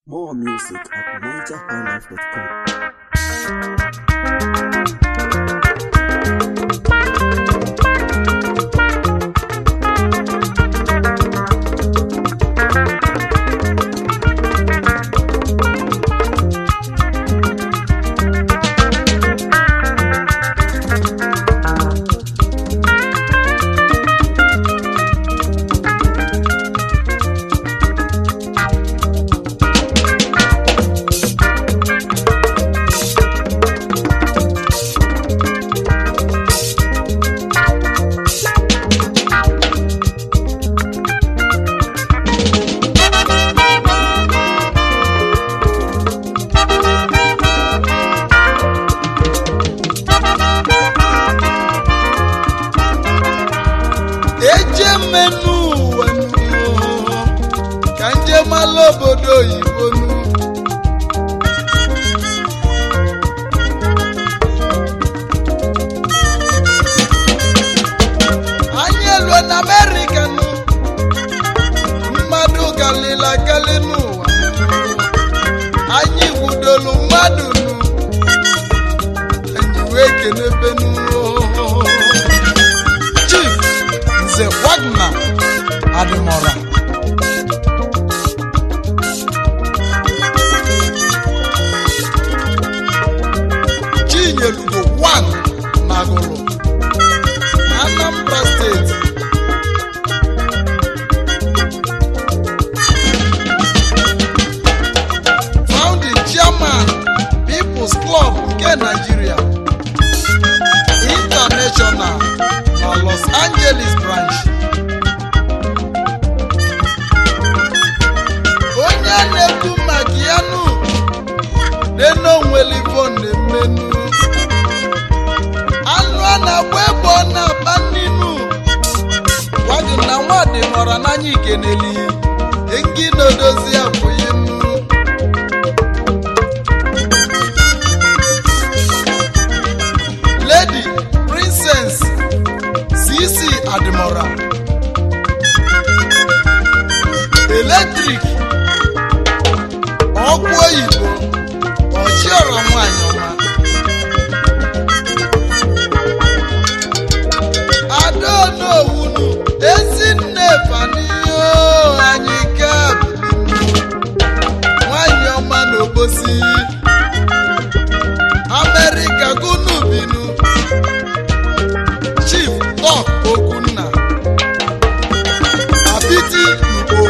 More music at nigerhighlife.com. eje mmenụ ụwa nụ, ka nje mala obodo oyibo nụ. anyị elue na amerịka nụ mmadụ galila gali n'ụwa anyị gwudolu mmadụ nụ anyị wee kenebe nụ chief nze wagner adịmọra chinyelugo 1 nagụrụ anambra steeti founding chairman people's club nke nigeria international na los angeles branch onye a na-ekwu maka ya nụ denonwelivon na-emenu anụ a na-agba egbe ọ na-akpa nninu gwagị na nwadị nọrọ n'anya ikeneli engi na-edozi abụghị nnu lady princess cc adimora eletrik ọkụ oyibo ọchiọra nwanyị ọma adaonowunu ezinne faniyo anyị ka nwanyị ọma n'obosi amerịka gunu binu chief tok okunna apiti ugbo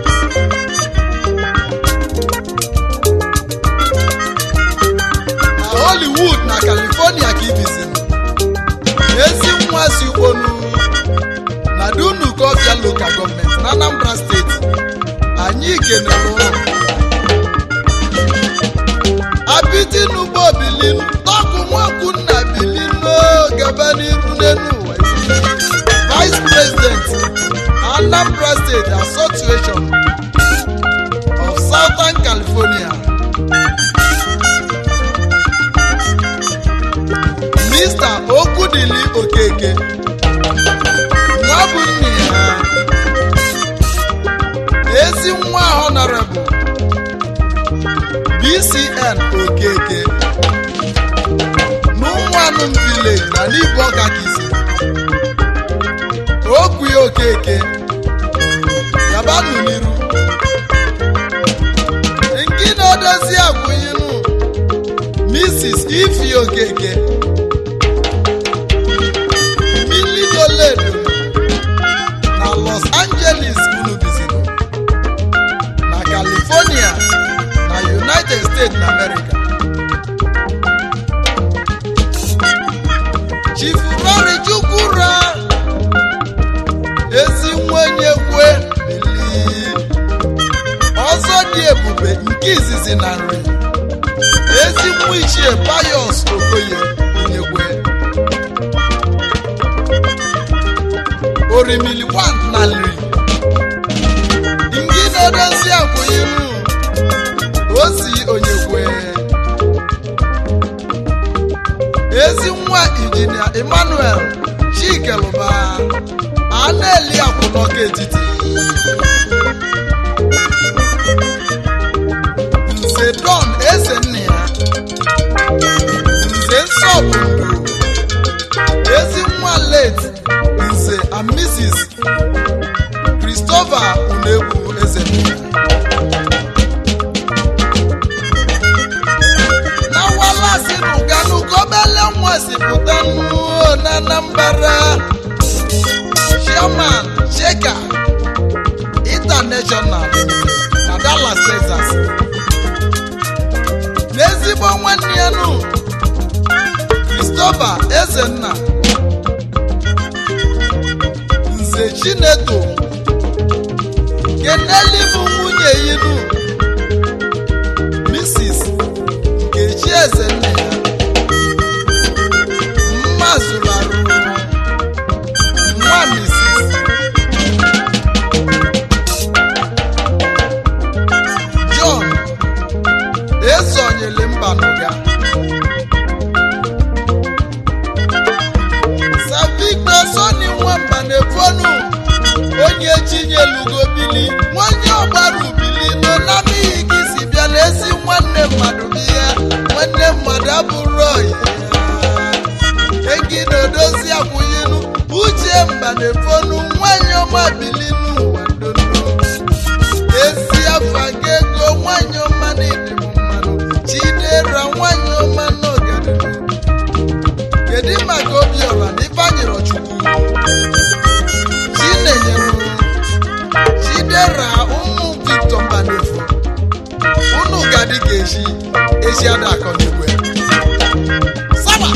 na hollywood na california ka ibizin ezi nwa si ugbonu na dunu kofia local gọọmenti na anambra steeti anyị kenere ụlọ apiti n'ugbo bilinu tọkụ nwakwunna bilinu gaba n'iru n'elu ụwa vice president anambra state association of southern california mr okudili okeke nwa bụ nne ya ezi nwa honorable bcn okeke n'ụmụanụm village na n'ibu ọka kisi okwu ya okeke yabanụ n'iru nke na-edozi akwụnyinụ mrs ifi okeke milidoledo na los angeles unu bizino na california na united states na america chifurori chukwura ezi nwenye kwe bili ọzọ dị ebube nke izizi na nri ezi nwa ichie payos okoye nyekwe orimili 1 na nri ndị na-edozi akwụnyeru ozi onyekwe ezi nwa injinia emmanuel chikeluba a na-eli akwụnọka etiti nze don eze nna ya nze nsọpụrụ ezi nwa late nze and mrs christopher unegbu eze nna ya na walasi nuganu kobele nwa si pụta nnuo na anambra chairman sheka international na dallas texas n'ezigbo nwanne ya nụ christopher ezenna nze chineto keneli bụ nwunye yinu mrs nkechi ezenna ya mma zụrụ arụ nwa mrs john esonyele mba n'ụga savictor soni nwamba na-efonu onye chinyelugo bili nwanye ọgbara ubili nọ na n'ihi gị si bịa n'ezi nwanne mmadụ bụ ya nwanne mmadụ abụrụ oyi egi na-edozi akwụnyelu uche mba na-efonu nwanyị ọma bili n'ụwa ndondo ezi afa ga ego nwanyị ọma na-edịbụ mmanụ chidera nwanyị ọma n'ọganihu kedu maka obiọra na ifeanyịrọ chukwu chinenyere chidera ụmụ victor mbanefu unu gadi ga-eji ezi ada akọ n'igwe saba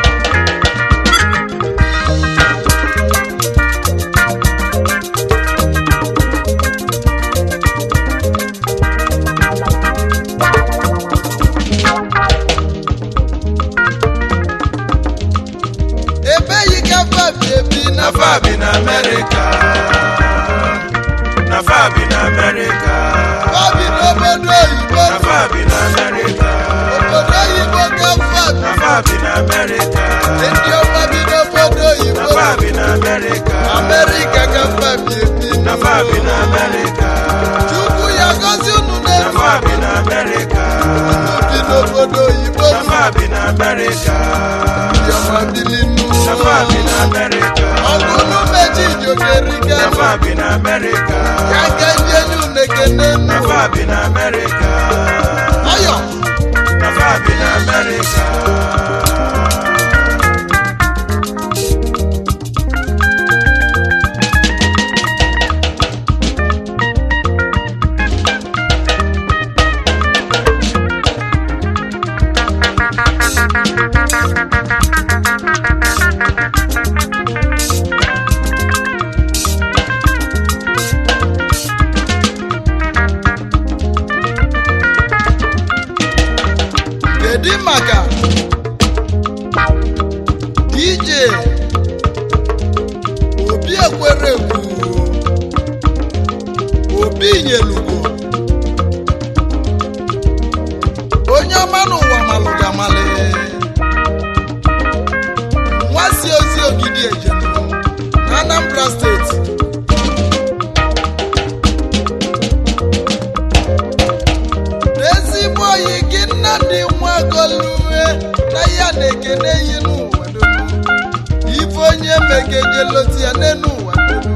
ebe yi ka fabi ebi na na fabi na America na fabi na America fabi n'obodo oyibo na fabi na America obodo oyibo ka fabi na fabi na America ndị ọma bi n'obodo oyibo na fabi na America amerịka ka fabi ebi na fabi na America chukwu ya gozi unu na n'elu fabi na America unu bi n'obodo oyibo na fabi na America ndị ọma bili na fabi na n'ụlọ America ọgụ unu meji ijokerika na fabi na America ya ka ndị enyi unu ekene na nnu fabi na America ọyọ na fabi na America kedu maka dj obi ekwere ekwu obi nyelugo onye ọma n'ụwa malụga mali nwa si ozi ogidi ejenu na anambra steeti n'ezigbo oyi gị nnadị nwagolue na ya na-ekene yi n'ụwa donu ife onye megejeloti ya n'enu ụwa donu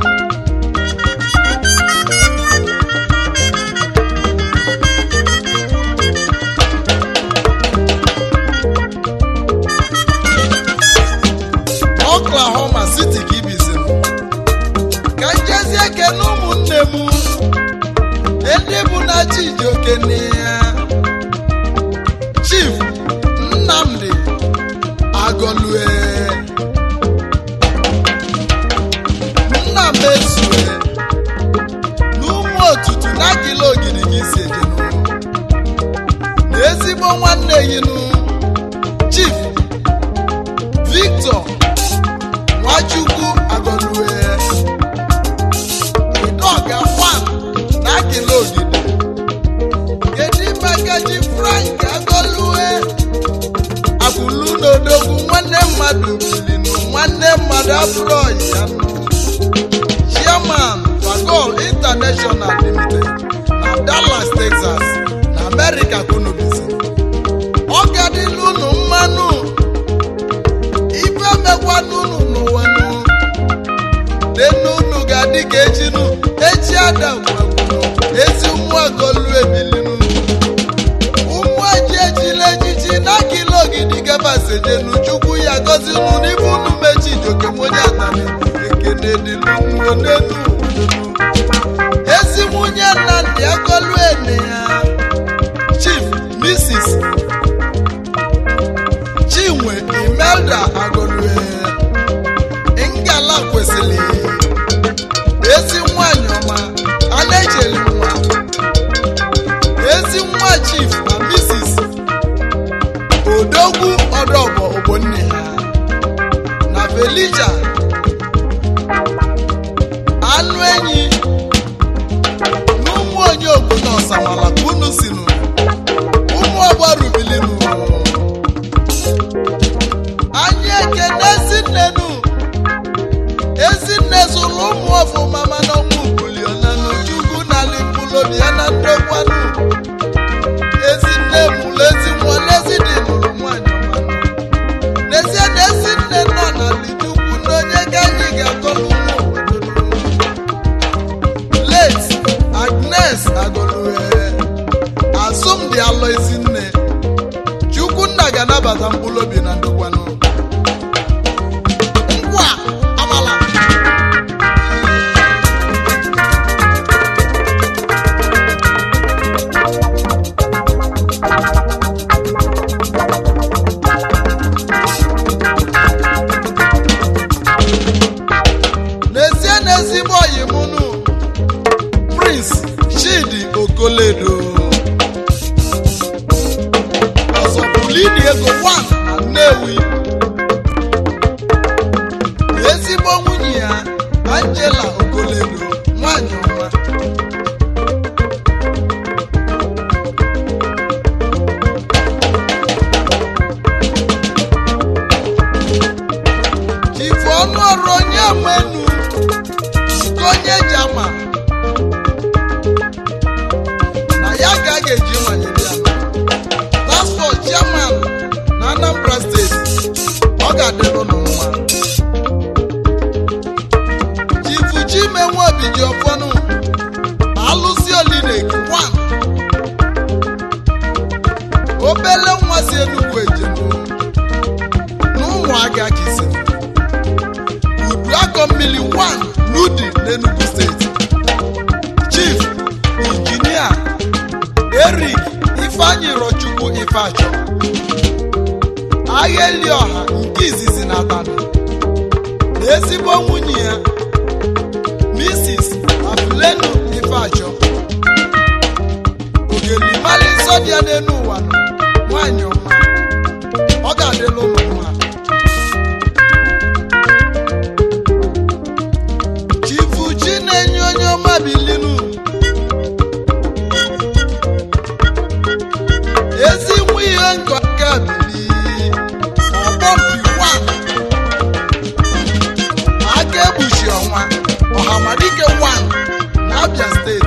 oklahoma city ka ibizim ka njezie kene ụmụnne m ndị bụ na chijioke ya chief nnamdi agọlue nna m ezue n'ụmụ otutu na akịla ogiri gị si ejenu na ezigbo nwanne yinu chief victor nwachukwu agọlue idoga fan na akịla ogidi kedu maka ji frank agọlue akwụlu n'odogwu nwanne mmadụ bilinu nwanne mmadụ abụrụ ọyị ya nụ chairman fagol international limited na dallas texas na america amerịka kwunubizi ọ gadịla unu mmanụ ife mekwanụ unu n'ụwa nụ denu unu ga-adị ka echinu echi adam gwagwuru ezi ụmụagolu ebilinu ụmụ eji ejila ejiji n'aka ile ogidi gabasejenu chukwu ya gozi unu n'ibe unu mechi jokemonye atani ekene dịlunu n'enu ezi nwunye nnamdị agolu ene ya chief mrs chinwe imelda agolue ngala kwesịrị ezi nwanyị ọma a na-echeli nwa ezi nwa chief na mrs odogwu ọdọbọ ogbonne ha na felija anụ enyi na ụmụ onye obodo ọsamala ka unu sinu ụmụ ọgbọ rubilinu anyị ekene ezinnenu ezinne zụrụ ụmụ ọfụma mana ọnwụ bulionanu chukwu na lipulobi ya na ndokwanụ ezinne mụrụ ezi nwa n'ezidi mụrụ nwanyị ọmanụ n'ezie na ezinne nọ na lichukwu na onye ga anyị ga-akọlụ ụmụ obodo late agnes agolue asụmdi alọ ezinne chukwunna ga-anabata mkpụrụ obi na ndokwanụ ngwa amala n'ezie na ezigbo ọyị mụnụ prince chidi okoledo ọzọbulini ego 1 na nnewi ezigbo nwunye ya angela okoledo nwanyị ọma chifu ọnụ ọrụ onye menu nke onye jama na ya ka a ga-eji manyere ya transport chairman na anambra steeti ọ ga-adịrụ nụ mma chifu chimenwe obi ji ọfọnụ alụsi olinek 1 obele nwa si enugwu ejenu n'ụmụaka ka isi udu akọ mmiri 1 n'udi n'enugu steeti chief injinia erik ifeanyi rochukwu ifeachọ agha eli ọha nke izizi na atani na ezigbo nwunye ya mrs afulenu ifeachọ ogelimali nsọ dị ya n'elu ụwa nọ nwanyị ọma ọ ga-adịla ụmụ nwa chifu chi na-enye onye ọma bilinu ezi nwa ihe nkọ aka bili ọgbọmpi 1 aka egbuchi ọnwa ọhamadike 1 na abia steeti